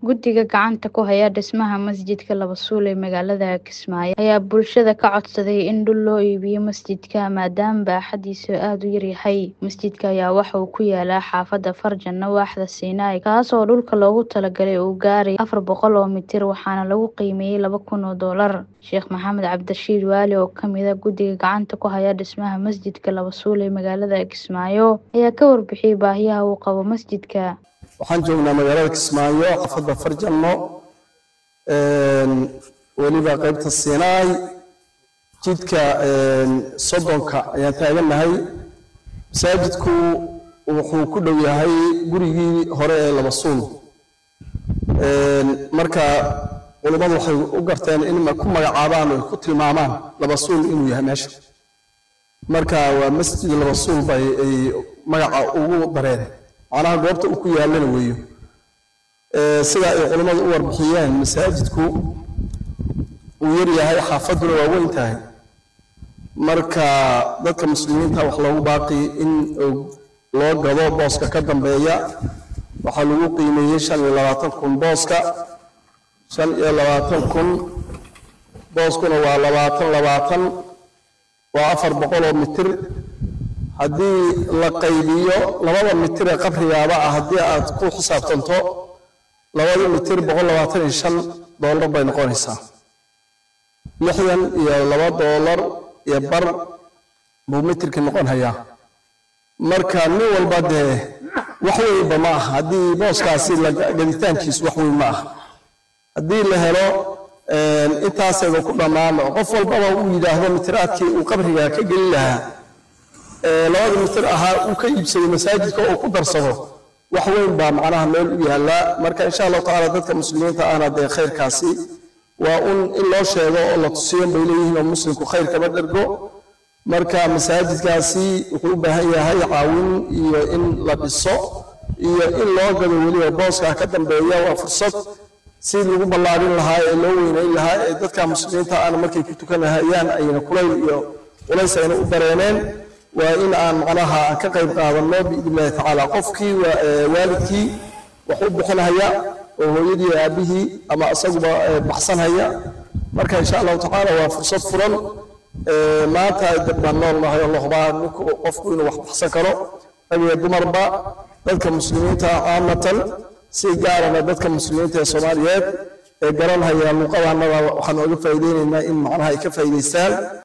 Guddiga gacanta ku haya dhismaha masjidka Laba Suul ee magaalada Kismaayo ayaa bulshada ka codsaday in dhul loo iibiyo masjidka maadaama baaxadiisu aad u yar yahay. Masjidka ayaa waxa uu ku yaalaa xaafadda Farjano waaxda Siinaay, kaasoo dhulka loogu talagalay uu gaarayo afar boqol oo mitir waxaana lagu qiimeeyay laba kun oo doolar. Sheekh Maxamed Cabdirashiid Waali oo ka mid ah guddiga gacanta ku haya dhismaha masjidka Laba Suul ee magaalada Kismaayo ayaa ka warbixiyay baahiyaha uu qabo masjidka. waxaan joognaa magaalada Kismaayo xaafadda Farjano weliba qaybta Siinaay jidka soddonka ayaan taagannahay masaajidku wuxuu ku dhow yahay gurigii hore ee Laba Suul marka culimmadu waxay u garteen in ku magacaabaan oo ku tilmaamaan Laba Suul inuu yahay meesha marka waa masjid Laba Suul bay ay magaca ugu dareen macnaha goobta uu ku yaalana weeyo sida ay culimmadu u warbixiyeen masaajidku uu yar yahay xaafadduna waa weyn tahay marka dadka muslimiinta wax loogu baaqi in loo gado booska ka dambeeya waxaa lagu qiimeeyey shan iyo labaatan kun booska shan iyo labaatan kun booskuna waa labaatan labaatan waa afar boqol oo mitir haddii la qaybiyo labada mitir ee qabrigaaba ah haddii aad ku xisaabtanto labada mitir boqol labaatan iyo shan doolar bay noqonaysaa lixdan iyo laba doolar iyo bar buu mitirkii noqon hayaa marka nin walba dee wax weynba ma aha haddii booskaasi gaditaankiisu wax weyn ma aha haddii la helo intaasayba ku dhammaan qof walbaba uu yidhaahdo mitiraadkii uu qabriga ka geli lahaa labada mitir ahaa uu ka iibsaday masaajidka oo ku darsado wax weyn baa macnaha meel u yaallaa marka insha allahu tacaala dadka muslimiinta ahna dee khayrkaasi waa un in loo sheego oo la tusiyo bay leeyihiin oo muslimku khayr kama dhergo marka masaajidkaasi wuxuu u baahan yahay caawin iyo in la dhiso iyo in loo gado weliba booska ka dambeeya waa fursad si lagu ballaarin lahaa ee loo weynayn lahaa ee dadka muslimiinta aana markay ku tukanahayaan ayna kulayl iyo culays ayna u dareeneen waa in aan macnaha aan ka qayb qaadanno biidnillahi tacaala qofkii waalidkii wax u bixinhaya oo hooyadii aabihii ama isaguba baxsanhaya marka insha allahu tacaala waa fursad furan maanta dadbaan nool nahay oo la hubaa ninku qofku inuu wax baxsan karo rag iyo dumarba dadka muslimiinta caamatan si gaarana dadka muslimiinta ee soomaaliyeed ee garanhaya luuqadaanada waxaan ooga faa'iideynaynaa in macnaha ay ka faa'iidaystaan